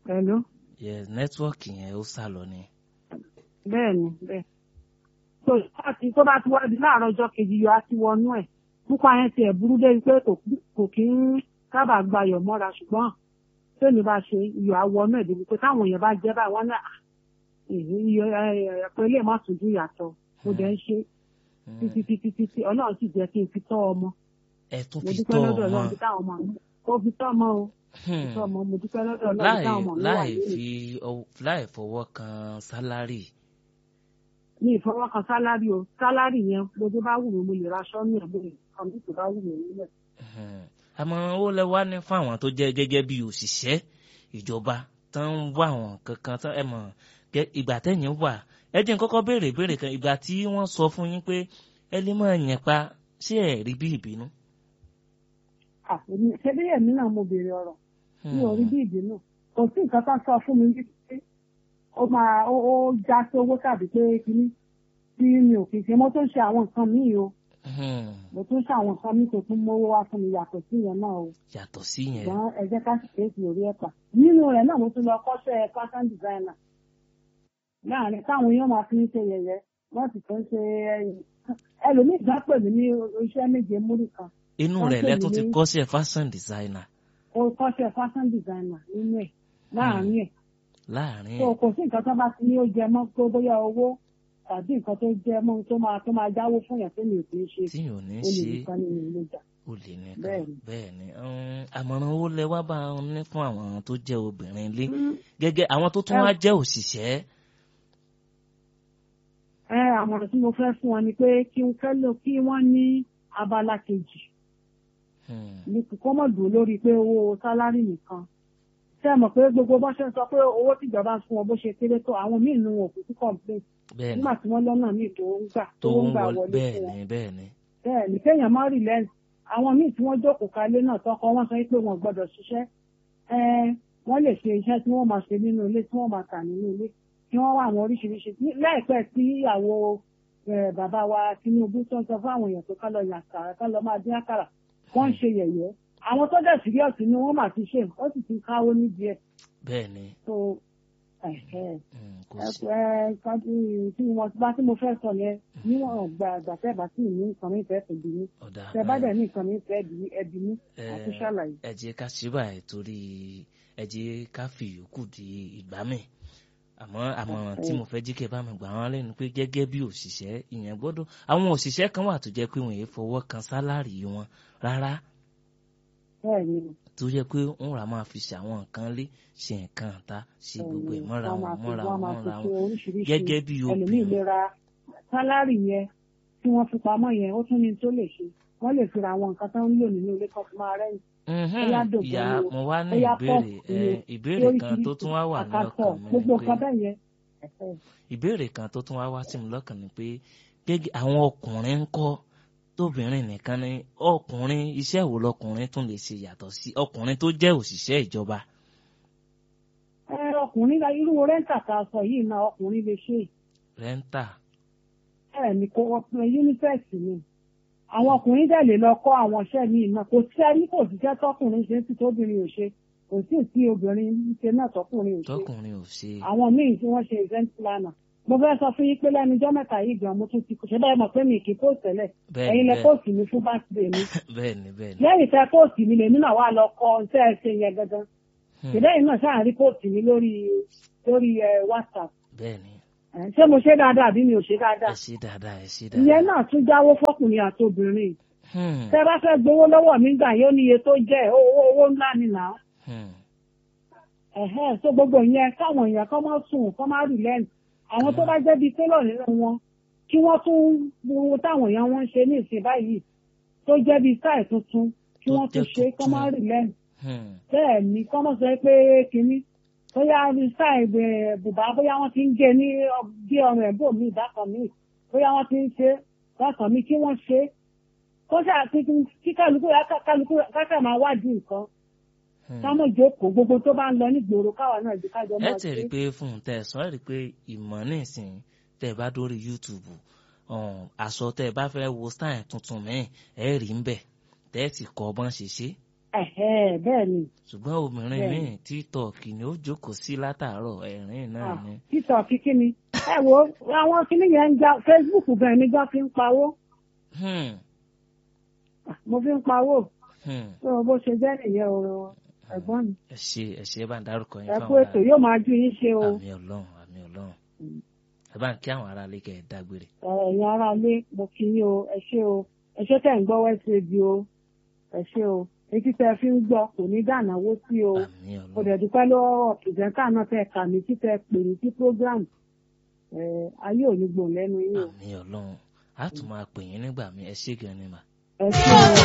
Hello. yes nẹ́tíwọ́ọ̀kì yẹn ó sá lọ ni. bẹ́ẹ̀ ni bẹ́ẹ̀. tó láti tó bá ti wá di láàárọ̀ ọjọ́ kejì yọ á ti wọnú ẹ̀ púpọ̀ yẹn ti ẹ̀ burú débi pé kò kò kí ń sábà gba ayọ̀ mọ́ra ṣùgbọ́n tèmi bá ṣe iyọ̀ á wọnú ẹ̀ débi pé táwọn èèyàn bá jẹ́ báyìí wọ́n náà iyọ̀ ẹ̀pẹ́ lè má tún dùn yàtọ̀ mo dẹ̀ ń ṣe títí títí títí ọlọ́run sì jẹ́ kí n fi tọ́ ọmọ ẹ tún mo fi dúpẹ́ tọ́ lọ́dọ̀ ọmọ ọlọ́run bí táwọn ọmọ mi kó fi tọ́ ọmọ o fi tọ́ ọmọ mo dúpẹ́ lọ́dọ̀ ọlọ́run bí láì táwọn ọmọ mi wà láì nínú fi ọwọ́- láì fọwọ́ kan sálárì. ní ìfọwọ́kan sálárì o sálárì yẹn gbogbo bá wù mí mo lè ra aṣọ ní ẹ̀bùn nǹkan bí kò bá wù mí nílẹ̀. Hmm. àmọ̀ràn owó lẹ wá ní fún àwọn tó jẹ́ gẹ́gẹ́ bí òṣìṣẹ́ ìjọba tó ń wá àwọn kankan tó ẹ mọ̀ gẹ́- ìgbà tẹ̀yìn wà ẹ jẹ́ n kọ́kọ́ béèrè béèrè kan ìgbà tí wọ́n sọ fún yín pé ẹ lè máa yẹn pa ṣé ẹ rí bí ìbínú. Ah, èmi ṣe bí èmi náà mo béèrè ọ̀rọ̀ mi ò rí bí ìbínú kò sí nǹkan kan sọ fún mi wípé ó máa ó ó já sí owó tàbí pé kíní tí mi ò fi ṣe mo tún ṣe àwọn nǹkan míì o Hmm. mo tún ṣe àwọn nǹkan míì tó tún mówó wá fún mi yàtọ̀ sí yẹn náà o yàtọ̀ sí yẹn ṣùgbọ́n ẹ jẹ́ ká sì kéèsì orí ẹ̀pà nínú rẹ̀ náà mo tún lọ kọ́ṣẹ́ fashion designer láàrin táwọn èèyàn máa fi ń ṣe yẹ̀yẹ́ wọ́n sì tún ṣe ẹyìn ẹlòmíì gbá pè mí ní iṣẹ́ méje múrì kan inú wọ́n rẹ̀ pè lẹ́tún mí ti ní- kọ́ṣẹ́ fashion designer ó kọ́ṣẹ́ fashion designer nínú ẹ̀ láàrin ẹ̀ láàrin tó kò sí nǹkan tó bá ti ní ó jẹ mọ́ tó bóyá owó tàbí nǹkan tó jẹ mọ́ tó máa tó máa jáwó fún yàn tó mi ò kì í ṣe tí yóò ní ó lè ṣe nìkan ní ìlú ìjà. olè nìkan Bẹ́ẹ̀ni. bẹ́ẹ̀ ni um, àmọ̀ràn owó lẹ wá bá wọn ní fún àwọn tó jẹ́ obìnrin ilé gẹ́gẹ́ àwọn tó tún Ẹ- wá jẹ́ òṣìṣẹ́ ẹ àmọ̀ràn tí mo fẹ́ fún wọn ni pé kí n fẹ́ lò kí wọ́n ní abala kejì Hmm. ní kò mọ̀ dùn lórí pé owó sálárì nìkan ṣé ẹ mọ̀ pé gbogbo bó ṣe ń sọ pé owó tìjọba ń fún wọn bó ṣe kéré tó àwọn míì nu wọn kò sí complain bẹ́ẹ̀ ni nígbà tí wọ́n lọ́nà míì tó ń gbà tó tó ń ń gbà wọlé wọlé bẹ́ẹ̀ fún wọn ni bẹ́ẹ̀ ni bẹ́ẹ̀ ni kéèyàn má rí lẹ́nu àwọn míì tí wọ́n jókòó kalẹ̀ náà tọkọ wọn sọ pé wọn gbọ́dọ̀ ṣiṣẹ́ ẹ wọ́n lè ṣe iṣẹ́ tí wọ́n máa ṣe nínú ilé tí wọ́n máa tà nínú ilé kí wọ́n wá àwọn oríṣiríṣi Ní- láìpẹ́ tí ìyàwó ẹ, bàbá wa Tinubu tó ń sọ fún àwọn èèyàn tó ká lọ yàn àkàrà ká lọ máa dín àkàrà wọ́n ń ṣe yẹ̀yẹ́ àwọn tó dẹ̀ síríọ̀sì ni wọ́n máa ti ṣe ó sì ti káwó níbi ẹ̀ bẹ́ẹ̀ ni tó ẹ̀hẹ́ Hmm, kò ẹ sí ẹ kan tí tí mo bá tí mo fẹ́ sọ yẹn níwọ̀n gbà àgbà tẹ́ bá sì ní nǹkan mi fẹ́ tòbi ní ọ̀dà tẹ́ bá ẹ- dẹ̀ ní nǹkan mi fẹ́ bí ẹbí ní ẹ- àti ṣàlàyé. ẹ jẹ́ ká ṣe báyìí torí ẹ jẹ́ ká fi ìyókù di ìgbà mi àmọ́ àmọ̀ràn tí mo fẹ́ jí kẹ́ bá mi gbà wọ́n lẹ́nu pé gẹ́gẹ́ bí òṣìṣẹ́ ìyẹn gbọ́dọ̀ àwọn òṣìṣẹ́ kan wà tó jẹ́ pé wọ́n yéé fọwọ́ kan sálárì wọn rárá bẹ́ẹ̀ ni tó jẹ́ pé wọ́n rà máa fi ṣàwọn nǹkan lé ṣe nǹkan ta ṣe gbogbo ẹ̀ mọ́ra wọ́n wọn máa fi mọ́ra wọ́n wọn máa fi mọ́ra ṣe wọn oríṣiríṣi gẹ́gẹ́ bí ẹlòmíì obìnrin lè ra sálárì yẹn tí wọ́n fi pamọ́ yẹn ó tún ní tó lè ṣe wọ́n lè fi ra àwọn nǹkan tó ń lò nínú ilé kan fi máa rẹ́yìn Mhm. bóyá dògbò ìyá ni o, mo wá ní bóyá ìbéèrè pọ́ọ̀pù ni ẹ, o, ìbéèrè kan tó lóríṣiríṣi tún wá wà ní àkàtọ̀ ọkàn mi gbogbo ni pé nǹkan bẹ́ẹ̀ yẹn ẹ̀hẹ́. ìbéèrè kan tó tún wá wá sí mi lọ́kàn ni pé gẹ́gẹ́ àwọn ọkùnrin ń kọ́ tóbìnrin nìkan ni ọkùnrin iṣẹ́ wo lọkùnrin tún lè ṣe yàtọ̀ sí ọkùnrin tó jẹ́ òṣìṣẹ́ ìjọba. ẹ ọkùnrin la irú rẹ́ńtà tá a sọ yìí náà ọkùnrin lè ṣe é. rẹ́ńtà ẹ ní kó ọkùnrin yúnífẹ̀sì ni àwọn ọkùnrin dẹ̀ lè lọ kọ́ àwọn iṣẹ́ míì náà kò sí ẹni kò sí iṣẹ́ tọkùnrin ṣe tí tóbìnrin ò ṣe kò sí tí obìnrin ń ṣe náà tọkùnrin ò ṣe tọkùnrin ò ṣe. àwọn míì tí wọ́n ṣe event planner mo fẹ́ sọ fún yín pé lẹ́nu ọjọ́ mẹ́ta yìí gan mo tún ti ṣe báyìí mọ̀ pé mi kì í post tẹ́lẹ̀ bẹ́ẹ̀ ẹ̀yin ni lẹ bẹ́ẹ̀ post mi fún birthday mi bẹ́ẹ̀ ni bẹ́ẹ̀ ni. lẹ́yìn tẹ post mi lèmi náà wà lọ kọ iṣẹ́ ẹ ṣe yẹn gangan Hmm. ìdẹ́yìn náà ṣáà rí post mi lórí lórí ẹ whatsapp bẹ́ẹ̀ ni Ẹ̀, ṣé mo ṣe dáadáa àbí mi ò ṣe ẹ dáadáa ṣe dáadáa ẹ ṣe ìyẹn dáadáa. náà tún jáwó fọkùnrin àti obìnrin Hmm. tẹ bá fẹ́ gbowó lọ́wọ́ mi gbà yóò níye tó jẹ́ owó owó ńlá ni nà á Hmm. ẹ̀hẹ́n so gbogbo ìyẹn káwọn èèyàn kọ́ máa sùn kọ́ máa rì lẹ́nu àwọn tó bá jẹ́ bíi télọ̀ nínú wọn kí wọ́n tún wo táwọn èèyàn wọn ń ṣe ní ìsìn báyìí tó jẹ́ bíi sáì tuntun kí Tó wọ́n tún jẹ́ ṣe kọ́ máa tuntun. rì lẹ́nu Hmm. bẹ́ẹ̀ ni kọ́ máa sọ pé kínní bóyá sáì bùbá bóyá wọ́n ti ń gé ní ọ- bí ọrùn ẹ̀bùn mi ìdákan mi bóyá wọ́n ti ń ṣe bákan mi kí wọ́n ṣe kó ṣáà kí kálukú kálukú káṣà máa wádìí nǹkan Hmm. ká mọ̀ jókòó gbogbo tó bá ń lọ nígboro káwa náà di kájọ ẹ máa ti rí i pé fún un tẹ ẹ sọ ẹ rí i pé ìmọ̀ nísìn tẹ ẹ bá dórí YouTube um, aṣọ tẹ ẹ bá fẹ́ wo style tuntun míì ẹ rí ń bẹ̀ tẹ ẹ sì kọ́ bọ́n ṣe ṣe. ẹ̀hẹ́ bẹ́ẹ̀ ni ṣùgbọ́n obìnrin Bẹ́ẹ̀ni. míì títọ̀kì ni ó jókòó sí látàárọ̀ ẹ̀rín náà Ah, ni. títọ̀ kíkí ni ẹ wo àwọn kíní yẹn ń já Facebook gan ni gan fi ń pawó Hmm, Ah, mo fi ń pawó hmm. tó bó ṣe jẹ́ nìyẹn o ẹ̀gbọ́n mi ẹ ṣe ẹ ṣe ẹ bá ń dárúkọ yín ẹ kú fáwọn ètò yóò máa ju yín ṣe o àmì ọlọ́run àmì ọlọ́run ẹ bá ń kí àwọn aráalé kẹ́ ẹ dágbére. Ẹ, ẹ̀yin ará ilé mo kí yín o ẹ ṣé o ẹ ṣé tẹ̀ ń gbọ́ West Radio o ẹ ṣé o etí tẹ fi ń gbọ́ kò ní dànáwó sí o àmì mo ọlọ́run dẹ̀ dúpẹ́ lọ́wọ́ pìrìsẹ́ńtà náà tẹ kà mí tí tẹ pè mí sí program ẹ ayé ò ní gbòòn lẹ́nu yín o àmì ọlọ́run a tún máa pè yín nígbà mi ẹ ṣé gan ni mà. ẹ ṣé o.